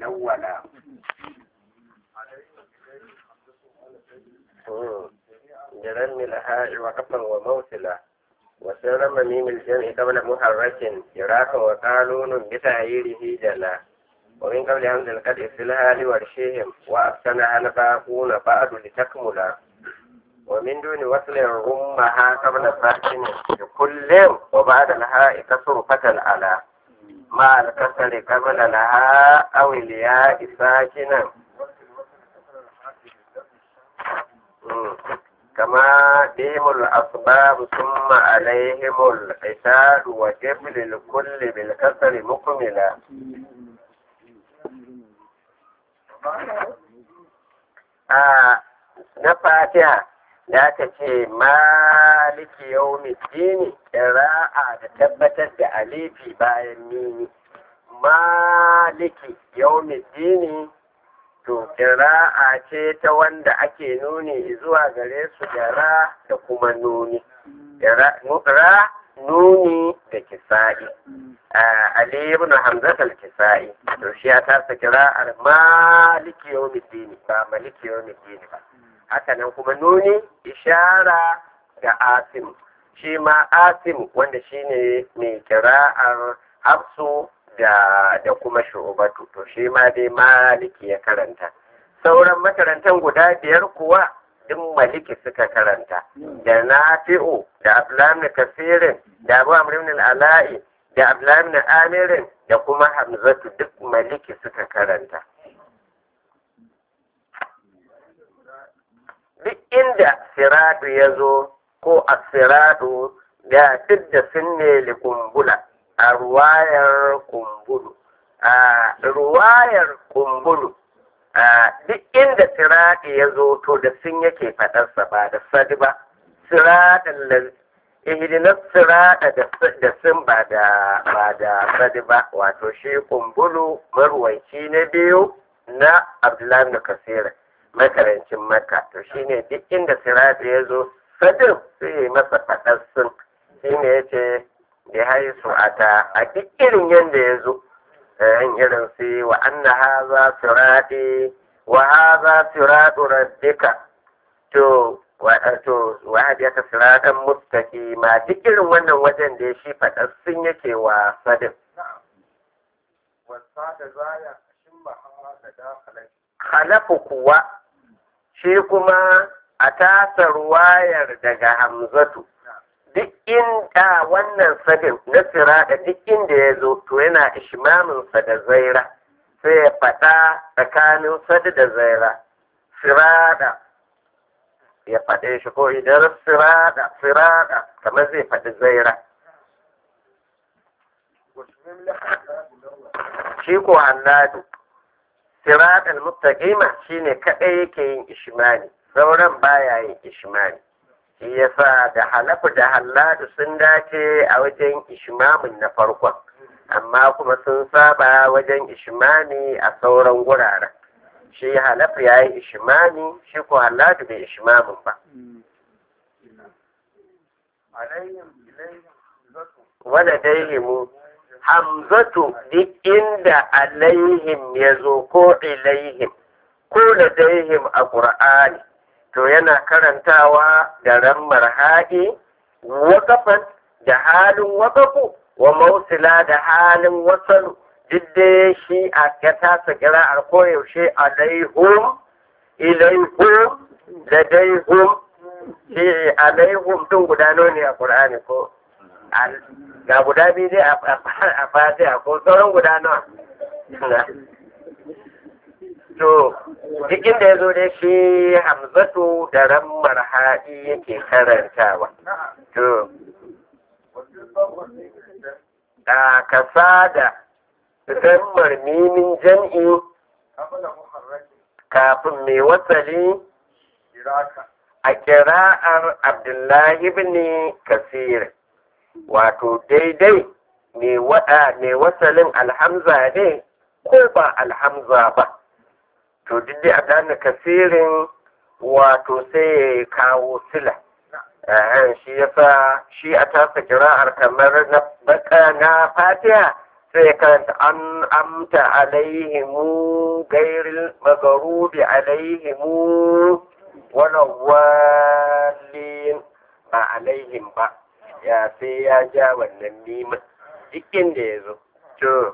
lawwala برم الهاء وقفا وموصلا وسر ميم الجمع قبل محرك جراح وقالون بتعييره جلا ومن قبل همز القدر في الهال ورشيهم وأحسنها الباقون بعد لتكملا ومن دون وصل رمها قبل ساكن لكل وبعد الهاء كسر فتل على مع الكسر قبل لها أو الياء ساكنا كما بهم الأسباب ثم عليهم القتال وجبل الكل بالكسر مكملا na fatiha da aka ce maliki yau dini ra'a da tabbatar da alifi bayan mini maliki yau dini to kira'a ce ta wanda ake nuni zuwa gare su ra da kuma nuni ra nuni da kisa'i Ali ibn Hamzat al-Kisa'i to shi ya tasa kira'ar maliki yawmiddin ba maliki yawmiddin ba haka nan kuma nuni ishara ga Asim shi ma Asim wanda shine mai kira'ar Hafsu da da kuma shu'ubatu to shi ma dai maliki ya karanta sauran makarantan guda biyar kuwa duk maliki suka karanta da nafi'u da abdullahi kasirin da abu amr ibn al-ala'i da abdullahi ibn amirin da kuma hamzatu duk maliki suka karanta duk inda siradu ya zo ko asiradu da duk da sun ne likumbula a ruwayar kumbulu a ruwayar kumbulu a duk inda sirati ya zo to da sun yake faɗarsa ba da sadi ba siratin da ihdinas sirata da sun ba da ba da sadi ba wato shi kumbulu marwanci na biyu na abdullahi da kasira makarancin maka to shine duk inda sirati ya zo sadin sai masa faɗar sun shine ya ce ya haisu a ta a duk irin yadda ya zo yan irin su wa anna haza sirati wa haza siratu rabbika to wa to wa hadiyaka siratan mustaqima duk irin wannan wajen da ya shi faɗa sun yake wa sadin halafu kuwa shi kuma a tasa ruwayar daga hamzatu duk inda wannan sadin na sirada duk inda ya zo to yana ishmaminsa da zaira sai ya faɗa tsakanin sadi da zaira sirada ya faɗe shi ko idan sirada sirada kamar zai faɗi zaira shi ko hannadu siradan muttaqima shine kadai yake yin ishmani sauran baya yin ishmani shi yasa da halafu da halladu sun dace a wajen ishmamin na farkon amma kuma sun saba wajen ishmani a sauran guraren shi halafu ya yi ishmani shi ko halladu bai ishmamin ba wadda daihimu hamzatu duk inda alaihim ya zo ko ilaihim ko da daihim a ƙur'ani to yana karantawa da rammar haɗi waƙafan da halin waƙafu wa mausila da halin wasalu duk da shi a ya tasa kira'ar koyaushe alaihum ilaihum da daihum shi alaihum tun guda ne a ƙur'ani ko ga guda biyu dai a fatiha ko sauran guda nawa to duk inda ya zo dai shi hamzatu da rammar haɗi yake karantawa to a kasa da rammar mimin jam'i kafin mai wasali a kira'ar abdullahi ibn kasir wato daidai mai wasalin alhamza ne ko ba alhamza ba to duk da adana kasirin wato sai ya kawo sila shi yasa shi a tasa kira'ar kamar na baka na fatiha sai ya karanta an amta alaihimu gairil magarubi alaihimu wala walin ba alaihim ba ya sai ya ja wannan mimin duk inda ya zo to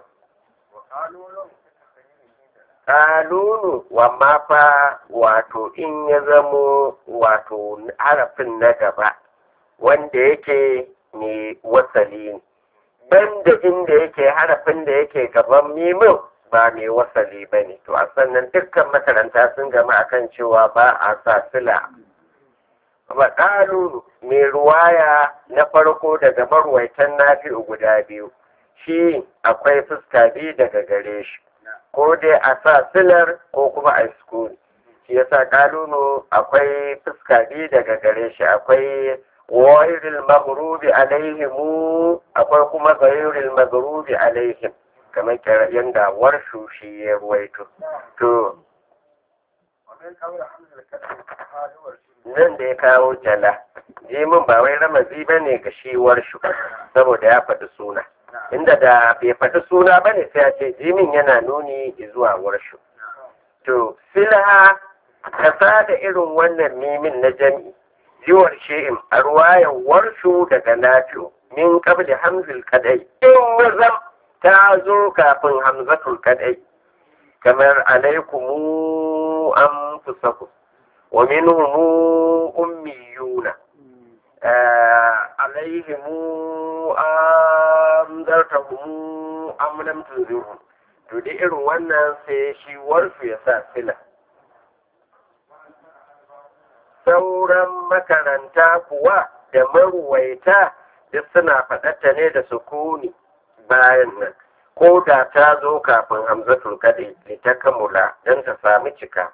kalunu wamma fa wato in ya zamo wato harafin na gaba wanda yake ne wasali ne banda inda yake harafin da yake gaban mimin ba mai wasali ba ne to a sannan dukkan makaranta sun gama akan cewa ba a sa sila ba kalunu mai ruwaya na farko daga marwaitan nafi'u guda biyu shi akwai fuska biyu daga gare shi ko dai a sa silar ko kuma a sukuni shi yasa kalunu akwai fuska biyu daga gare shi akwai wairil maghrubi alaihimu akwai kuma gairil maghrubi alaihim kamar yanda warshu shi ya ruwaito to nan da ya kawo jala jimin ba wai ramazi ba ne ga shi warshu saboda ya faɗi suna inda da bai faɗi suna ba ne sai a ce jimin yana nuni zuwa warshu to silaha kasa da irin wannan mimin na jami'i jiwar shi'in a ruwayan warshu daga nafi'u min qabli hamzul kadai in wazam ta zo kafin hamzatul kadai kamar alaikumu anfusakum wa minhum ummiyuna عليهم أنذرتهم أم لم تنذرهم to da irin wannan sai shi warfu ya sa sila sauran makaranta kuwa da maruwaita duk suna faɗata ne da sukuni bayan nan ko da ta zo kafin hamzatul kaɗai ta kamula don ta sami cika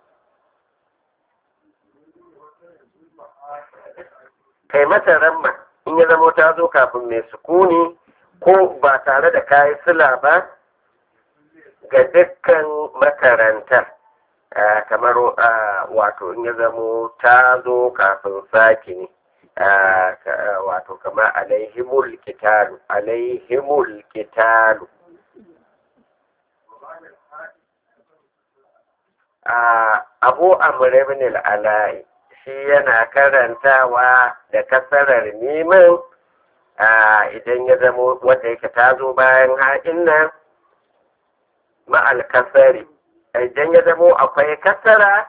kai mata ramma in ya zamo ta zo kafin mai sukuni ko ba tare da kayi sila ba ga dukkan makarantar kamar wato in ya zamo ta zo kafin saki ne wato kamar alaihimul kitalu alaihimul kitalu abu amr ibn al-ala'i shi yana karantawa da kasarar mimin idan ya zamo wanda yake ta zo bayan haɗin nan ma'al kasari idan ya zamo akwai kasara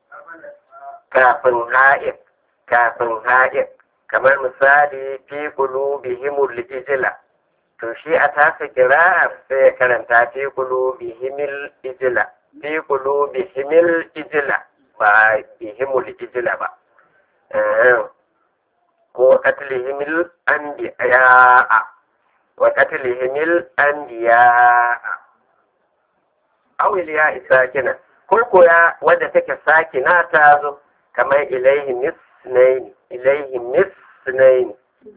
kafin ha'in kafin ha'in kamar misali fi qulubihimul ijla to shi a tasa kira'ar sai ya karanta fi qulubihimil ijla fi qulubihimil ijla ba bihimul ijla ba ko qatlihimil anbiya'a wa qatlihimil anbiya'a awil ya isakina ko koya wadda take sakina ta zo kamar ilaihi misnaini ilaihi misnaini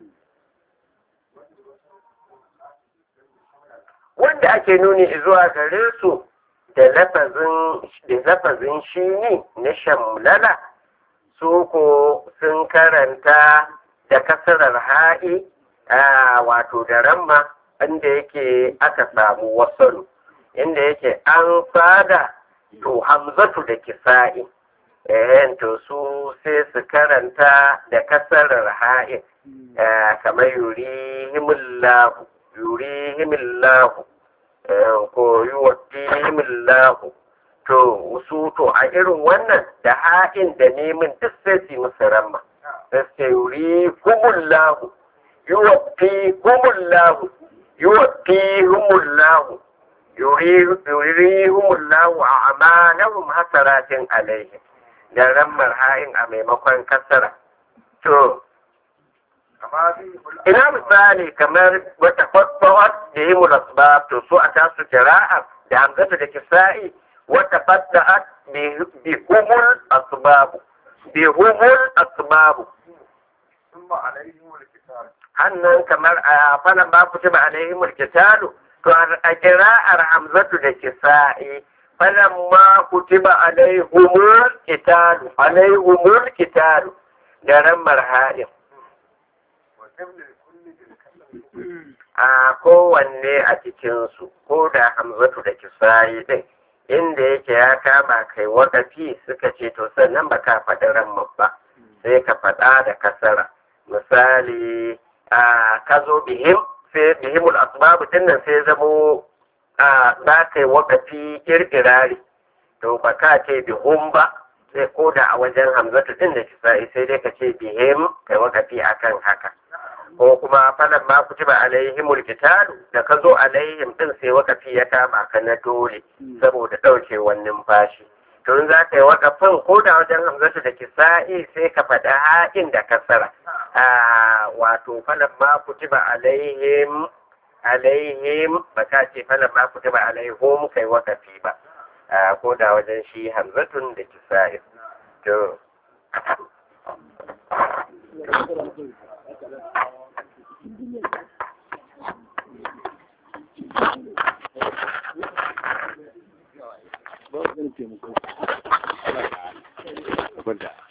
wanda ake nuni zuwa gare su da lafazin da lafazin shi ne na shamlala su ko sun karanta da kasarar ha'i wato da ramma inda yake aka samu wasalu inda yake an fada to hamzatu da kisa'i eh to su sai su karanta da kasarar ha'in kamar yurihimullahu yurihimullahu ko yuwaffihimullahu to su to a irin wannan da ha'in da nemin duk sai su musu ramma sai su yurihimullahu yuwaffihimullahu yuwaffihimullahu yurihum Allahu a'malahum hasaratin alaihim da rammar ha'in a maimakon kasara to ina misali kamar wata fasfawar da yi mulasbab to su a tasu jira'a da hamzata da kisa'i wata fadda'at bi humul asbabu bi humul asbabu hannan kamar a falan ba ku ba alaihimul kitalu to a kira'ar hamzatu da kisa'i falan ma kutiba alaihumul kitalu alaihumul kitalu da rammar ha'in a kowanne a cikinsu ko da hamzatu da kisayi din inda yake ya kama kai wakafi suka ce to sannan ba ka faɗi ramman ba sai ka faɗa da kasara misali a ka zo bihim sai bihimul asbabu dinnan sai zamo a za ka yi wakafi kirkirari to ba ka ce bihum ba sai ko da a wajen hamzatu din da kisa'i sai dai ka ce bihim kai wakafi akan haka ko kuma falan ma kutiba alaihimul qitalu da ka zo alaihim din sai wakafi ya kama ka na dole saboda ɗaukewar numfashi to in za ka yi wakafin ko da wajen hamzatu da kisa'i sai ka faɗa ha'in da kasara wato falan ma kutiba alaihim alaihim ba ka ce falan ma kutiba alaihum kai wakafi ba ko da wajen shi hamzatun da kisa'i to ba wani taimako.